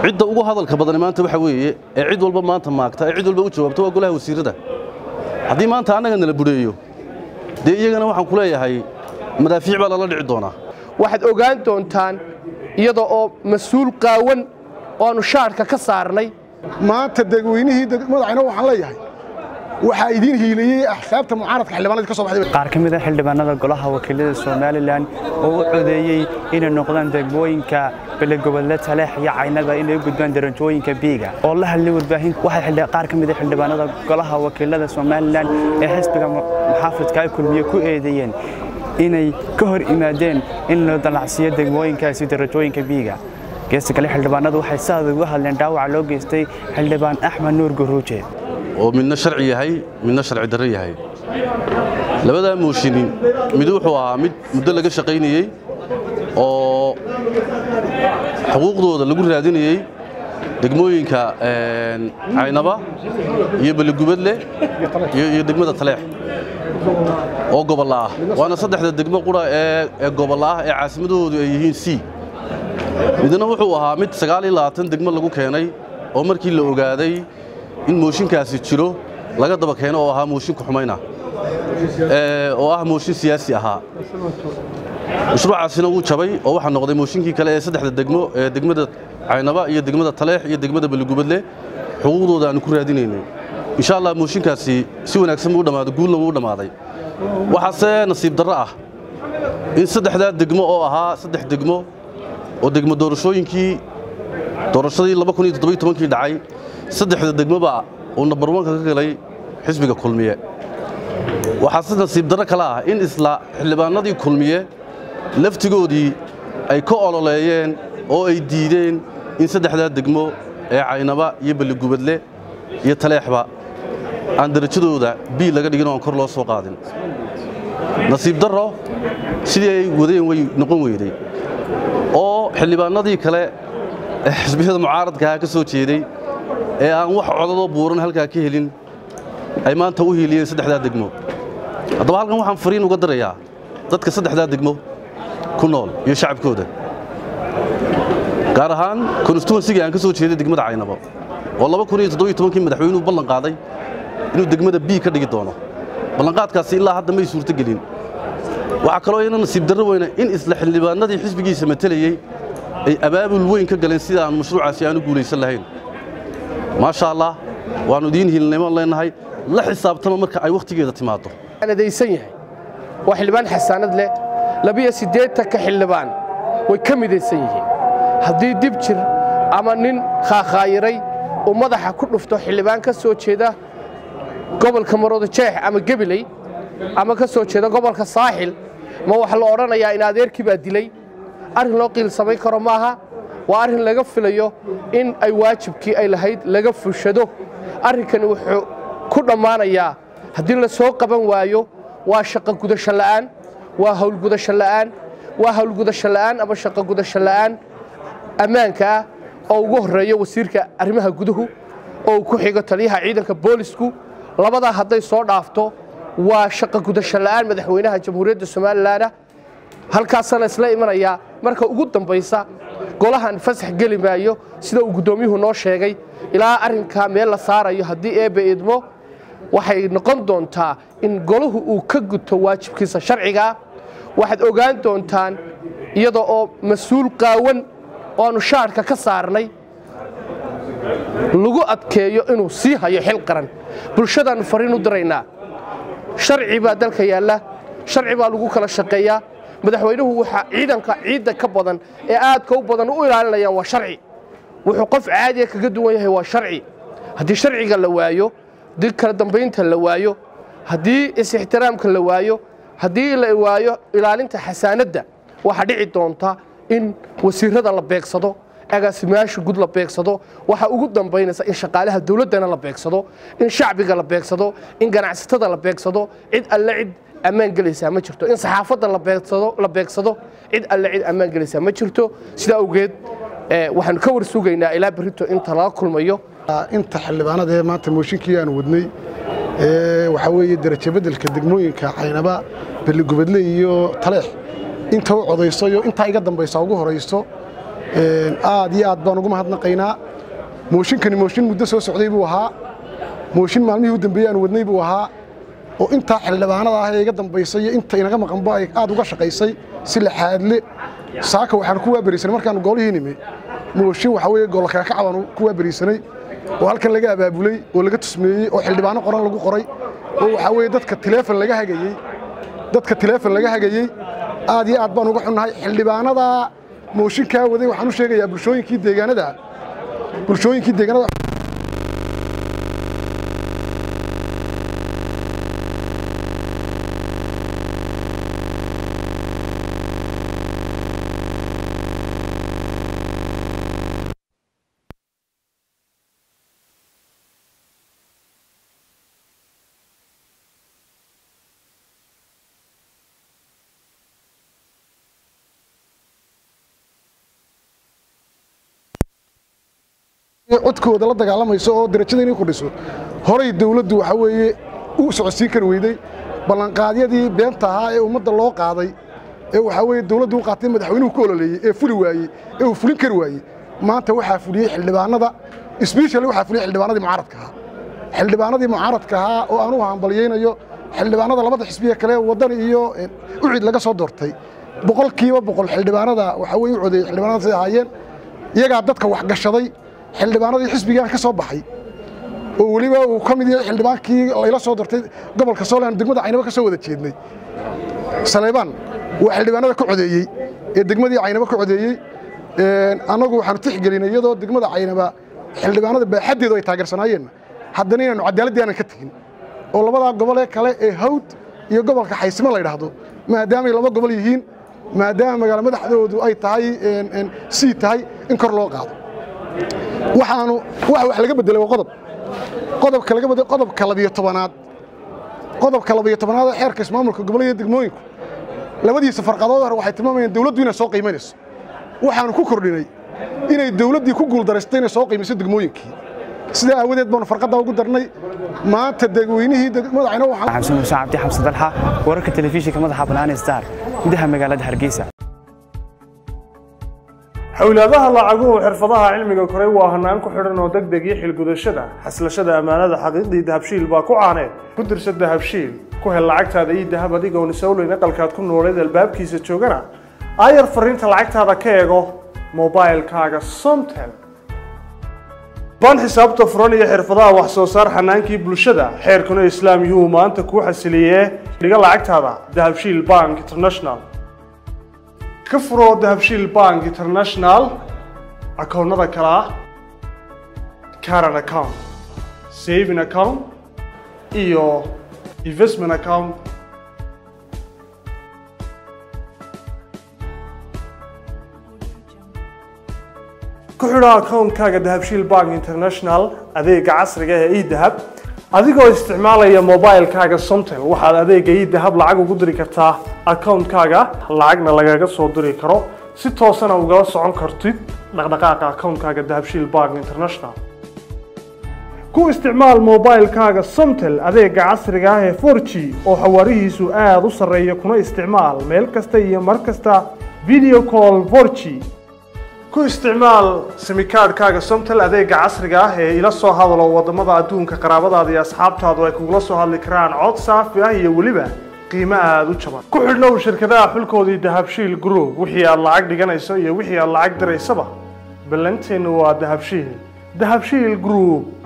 cidda ugu hadalka badani maanta waxa weeye ee cid walba maanta maagta ee cid walba u jawaabta waa golaha wasiirrada haddii maanta annaga nala budheeyo dee iyagana waxaan ku leeyahay madaafiic baa lala dhici doonaa waxaad ogaan doontaan iyada oo mas-uul qaawan oo aanu shaarhka ka saarnay maanta dadweynihii madaxayna waxaan leeyahay waxaa idiin hiilayey axsaabta mucaaradka xildhibaanadii ka soo baxday qaar ka mid a xildhibaanada golaha wakiilada somalilan oo u codeeyey inay noqdaan degmooyinka belegobodle taleex iyo caynada inay u gudbaan darajooyinka biiga oo la hadlay warbaahin waxay qaar ka mid a xildhibaanada golaha wakiilada somalilan ee xisbiga muxaafidka ay kulmiye ku eedeeyeen inay ka hor imaadeen in loo dalacsiiyo degmooyinkaasi darajooyinka biiga geesta kale xildhibaanadu waxay saad uga hadleen dhaawaca loo geystay xildhibaan axmed nuur guruuje oo midna sharci yahay midna sharci darro yahay labadaa mooshinin mid wuxuu ahaa mid muddo laga shaqaynayey oo xuquuqdooda lagu raadinayey degmooyinka caynaba iyo beligubadle iyo degmada taleex oo gobolla ah waana saddexda degmo qura ee gobolla ah ee caasimadahoodu ay yihiin c midna wuxuu ahaa mid sagaal iyo labaatan degmo lagu keenay oo markii la ogaaday in mooshinkaasi jiro laga daba keeno oo ahaa mooshinka xumayna oo ah mooshin siyaasi ahaa mashruucaasina wuu jabay oo waxaa noqday mooshinkii kale ee saddexda degmo ee degmada caynaba iyo degmada taleex iyo degmada beligubadle xuquuqdooda aanu ku raadinaynay insha allah mooshinkaasi si wanaagsan buu u dhammaaday guulna wuu u dhammaaday waxaase nasiib darro ah in saddexdaa degmo oo ahaa saddex degmo oo degmo doorashooyinkii doorashadii kii dhacay saddexda degmoba uu nambar wanka ka galay xisbiga kulmiye waxaa si nasiib darro kale ah in isla xildhibaanadii kulmiye laftigoodii ay ka ololeeyeen oo ay diideen in saddexdaa degmo ee caynaba iyo beligubadle iyo taleexba aan darajadooda bii laga dhigin oo aan kor loo soo qaadin nasiib darro sidii ay wadeen way noqon weyday oo xildhibaanadii kale ee xisbiyada mucaaradkaha ka soo jeeday ee aan wax codadoo buuran halkaa ka helin ay maanta u hiiliyeen saddexdaa degmo haddaba halkan waxaan fariin uga darayaa dadka saddexdaa degmo ku nool iyo shacabkooda gaar ahaan konstituensigii aan ka soo jeeday degmada caynabo oo kii madaxweynuhu ballan qaaday inuu degmada bii ka dhigi doono ballanqaadkaasi ilaa hadda may suurtogelin waxaa kaloo iyana nasiib darro weyna in isla xildhibaanadii xisbigiisa matelayey ay abaabul weyn ka galeen sida aan mashruucaasi aanu guulaysan lahayn maasha allah waannu idiin hiilnimo leenahay la xisaabtama marka ay wakhtigeeda timaaddo adaysan yahay waa xildhibaan xasaanad leh labiyo siddeetanka xildhibaan way ka midaysan yihiin haddii dib jir ama nin khaakhaayiray uu madaxa ku dhufto xildhibaan ka soo jeeda gobolka maroodo jeex ama gebiley ama ka soo jeeda gobolka saaxil ma waxa la odhanayaa in adeerkii baa dilay arrin loo qiil samayn karo maaha waa arrin laga filayo in ay waajibkii ay lahayd laga fushado arrinkani wuxuu ku dhammaanayaa haddii la soo qaban waayo waa shaqo gudasho la'aan waa howlgudasho la'aan waa howlgudasho la'aan ama shaqo gudasho la'aan ammaanka ah oo ugu horreeyo wasiirka arrimaha guduhu oo uu ku xigo taliyaha ciidanka boolisku labadaa hadday soo dhaafto waa shaqo gudasho la'aan madaxweynaha jamhuuriyadda somalilanah halkaasana isla imanayaa marka ugu dambaysa golahan fasax geli maayo sida uu guddoomiyuhu noo sheegay ilaa arrinkaa meel la saarayo haddii eebbe idmo waxay noqon doontaa in golahu uu ka guto waajibkiisa sharcigaa waxaad ogaan doontaan iyada oo mas-uul qaawan oo aanu shaarhka ka saarnay lagu adkeeyo inuu sii hayo xil qaran bulshadaannu fariin u diraynaa sharci baa dalka yaalla sharci baa lagu kala shaqeeyaa madaxweynuhu waxaa ciidanka ciidda ka badan ee aadka u badan u ilaalinayaan waa sharci wuxuu qof caadiya kaga duwan yahay waa sharci haddii sharciga la waayo haddii kala dambaynta la waayo haddii is-ixtiraamka la waayo haddii la waayo ilaalinta xasaanadda waxaa dhici doonta in wasiirada la beegsado agaasimayaasha gud la beegsado waxaa ugu dambaynaysa in shaqaalaha dowladdana la beegsado in shacbiga la beegsado in ganacsatada la beegsado cid alle cid ammaan gelaysaa ma jirto in saxaafadda la beegsado la beegsado cid alle cid ammaan gelaysaa ma jirto sidaa awgeed waxaanu ka war sugaynaa ilaa berrito inta laga kulmayo inta xildhibaanada ee maanta mooshinkii aan wadnay waxaa weeye darajo beddelka degmooyinka caynaba beligubadle iyo taleex inta u codayso iyo intaa iga dambaysa ugu horayso aad iyo aad baan ugu mahadnaqaynaa mooshinkani mooshin muddo soo socday buu ahaa mooshin maalmihii u dambeeyey aan wadnay buu ahaa oo intaa xildhibaanada ah ee iga dambaysay iyo inta inaga maqanba ay aad uga shaqaysay si laxaadle saaka waxaan ku waaberisanay markaanu goolihii nimi mooshin waxa weeye goolkaakaca baanu ku waaberisanay oo halkan laga abaabulay oo laga tusmeeyey oo xildhibaano qoran lagu qoray oo waxaa weeye dadka tileefon laga hagayey dadka tileefon laga hagayey aad iyo aad baan uga xunnahay xildhibaanada mooshinkaa waday waxaan u sheegayaa bulshooyinkii deegaanada bulshooyinkii deegaanada codkooda la dagaalamayso oo darajada inay kordhiso horay dawladdu waxa weeye u socodsiin kari weyday ballanqaadyadii beenta ahaa ee ummadda loo qaaday ee waxaa weeye dawladdu u qaatay madaxweynuhu ku ololeeyey ee fuli waayey ee uu fulin kari waayey maanta waxaa fuliyey xildhibaanada sbeshali waxaa fuliyey xildhibaanadii mucaaradka ahaa xildhibaanadii mucaaradka ahaa oo anugu hambalyaynayo xildhibaanada labada xisbiye kale waddan iyo ucid laga soo doortay boqolkiiba boqol xildhibaanada waxaa weye u codeeyey xildhibaanadaas ay ahaayeen iyagaa dadka waxgashaday xildhibaanadii xisbigaan ka soo baxay oo weliba uu ka mid yahay xildhibaankii layla soo dortay gobolka Soomaaliya degmada Caynaba ka soo wada jeednay Saleebaan waa xildhibaanada ka codeeyey ee degmadii Caynaba ka codeeyey een anagu waxaan tixgelinay iyadoo degmada Caynaba xildhibaanada baaxadeedu ay taageersanaayeen haddana inaanu cadaalad aanan ka tagin oo labada gobol ee kale ee Hawd iyo gobolka Xaysimo la yiraahdo maadaama ay laba gobol yihiin maadaama magaalo madaxdoodu ay tahay een een sii tahay in kor loo qaado waxaanu wax wax laga bedelay waa qodob qodobka laga bedelay qodobka labiyo tobanaad qodobka labiyo tobanaad ee xeerka ismaamulka gobolada iyo degmooyinku labadiisa farqadood hore waxay tilmaamayaan dawladdu inay soo qiimaynayso waxaanu ku kordhinay inay dawladdii ku guuldaraysto inay soo qiimayso degmooyinkii sidaa aawadeed baanu farqadda ugu darnay maanta degweynihii madaxayna waxaan xamsan muuse cabdi xamse dalxa wararka telefishinka madaxa bannaan star gudaha magaalada hargeysa xawlaadaha lacaguhu xirfadaha cilmiga koray waa hanaan ku xidhan oo deg deg iyo xilgudashada xaslashada ammaanada xaqiiqdii dahabshiil baa ku caaneed ku dirsa dahabshiil ku hel lacagtaada iyo dahab adigoon isowleyn aqalkaad ku nooleed albaabkiisa joogana aayar fariinta lacagtaada ka eego mobailkaaga somtel baan xisaabta furan iyo xirfadaha wax soo saar xanaankii bulshada xeerkuna islaam yuhuu maanta kuu xasiliyee dhiga lacagtaada dahabshiil bank international ka furo dahabshiil bank international akoonnada kale ah caran account saving account iyo investment account ku xidho akoonkaaga dahabshiil bank international adeega casriga ee edahab adigoo isticmaalaya mobilkaaga somtel waxaad adeega edahab lacag ugu diri kartaa akoonkaaga lacagna lagaga soo diri karo si toosana ugala socon kartid dhaqdhaqaaqa akoonkaaga dahabshiil bank international ku isticmaal mobilkaaga somtel adeega casriga ah ee 4g oo xawaarihiisu aada u sarreeya kuna isticmaal meel kasta iyo mar kasta video call 4g ku isticmaal simikaadhkaaga somtel adeega casriga ah ee ila soo hadalo wadamada adduunka qaraabadaada iyo asxaabtaadu ay kugula soo hadli karaan cod saafi ah iyo weliba qiimo aada u jaban ku xidhnow shirkadaha xulkoodii dahabshiil group wixii aad lacag dhiganayso iyo wixii aad lacag diraysaba ballanteennu waa dahabshiil dahabshiil group